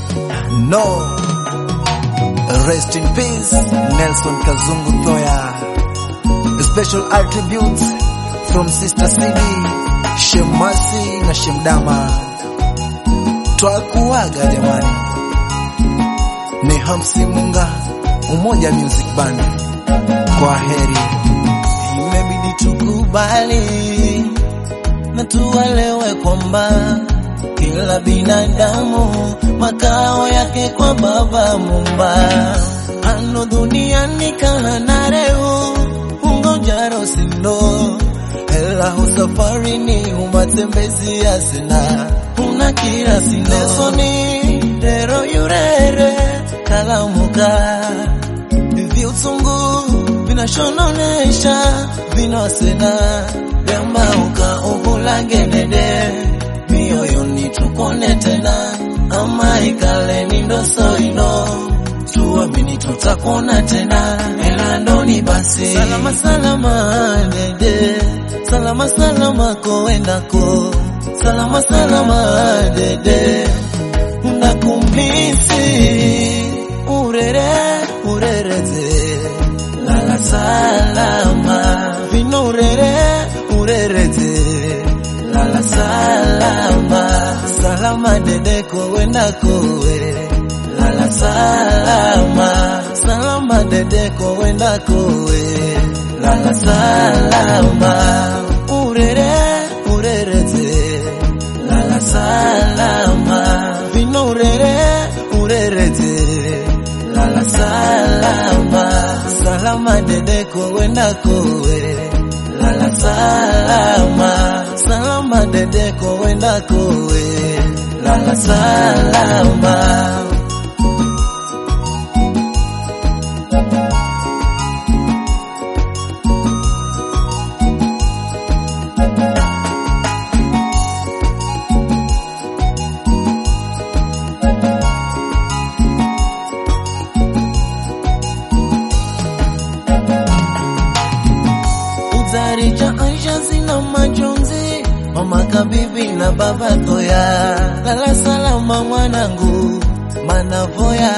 No. Rest in peace, Nelson Kazungu Thoya. Special attributes from Sister CD, Shemasi na Shemdama. Twakuaga jamani. Ni Hamsi Munga, Umoja Music Band. Kwa heri. Imebidi tukubali na tuelewe kwamba kila binadamu makao yake kwa Baba Mumba. Ano duniani kana reu ungojaro sindo ela husafarini umatembezi asina una kila sinesoni dero yurere kalamuka viutungu vinashononesha vinosena vyambauka uhulangenede mioyoni tukone tena ama ikaleni ndosoino tuamini tutakuona tena elandoni basi salama salama dede salama salama koendako salama salama dede ndakumisi urere urereze lala salama vino urere urereze lala salama salama dede kowenda kowe lala salama salama dede kowenda kowe lala salama urere urereze lala salama vino urere urereze lala salama salama dede kowenda kowe lala salama salama dede kowenda kowe lala salama Utarija Aisha zina majonzi, mama kabibi na baba Toya, lala salama mwanangu, manavoya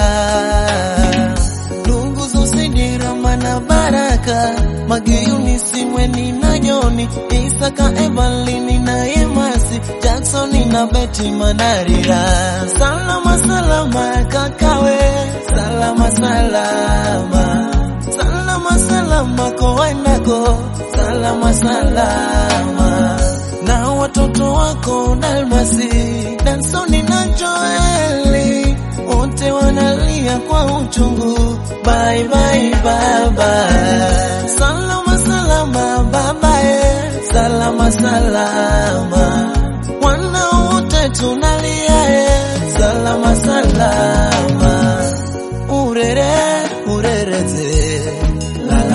ndugu zosidira mana baraka magiyuni simweni na Joni Isaka Evalini na Yemasi Jacksoni na Beti Manarira salama salama kakawe salama salama salama salama koendako salama salama na watoto wako Dalmasi Dansoni na Joeli wote wanalia kwa uchungu bye bye baba salama salama babae salama salama wana wote tunalia e salama salama urere urereze lala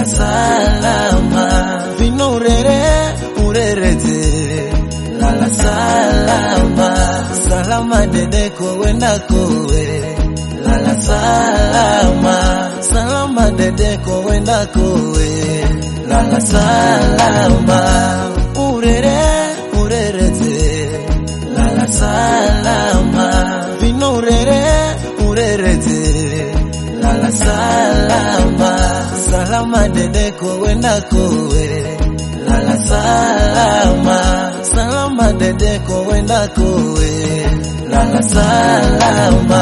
salama vino urere urereze lala salama salama dede kowenda kowe lala salama salama dede kowenda kowe lala salama urere urereze lala salama vino urere urereze lala salama salama dede kowenda kowe lala salama salama dede kowenda kowe lala salama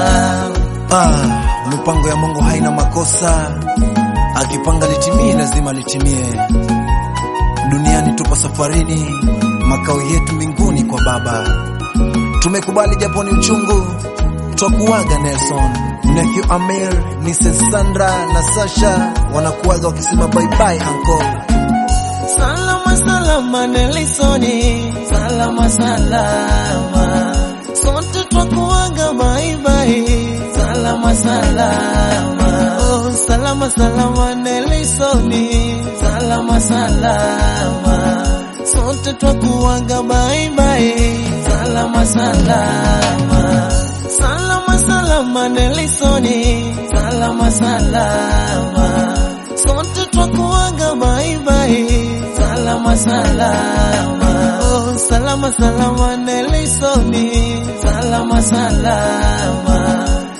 Ah, mipango ya Mungu haina makosa. Akipanga litimie, lazima litimie. Duniani tupo safarini, makao yetu mbinguni kwa Baba. Tumekubali japo ni uchungu, twakuaga Nelson, nephew Amir, Mrs. Sandra na Sasha wanakuaga wakisema bye bye uncle. Salama salama Nelisoni, salama salama, sote twakuaga bye bye, salama salama, oh salama salama Nelisoni, salama salama, sote twakuaga bye bye, salama salama, salama salama Nelisoni, salama salama, sote twakuaga bye bye, salama salama, oh salama salama Nelisoni, salama salama,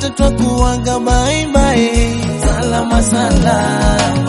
sote twakuaga bye bye, salama salama.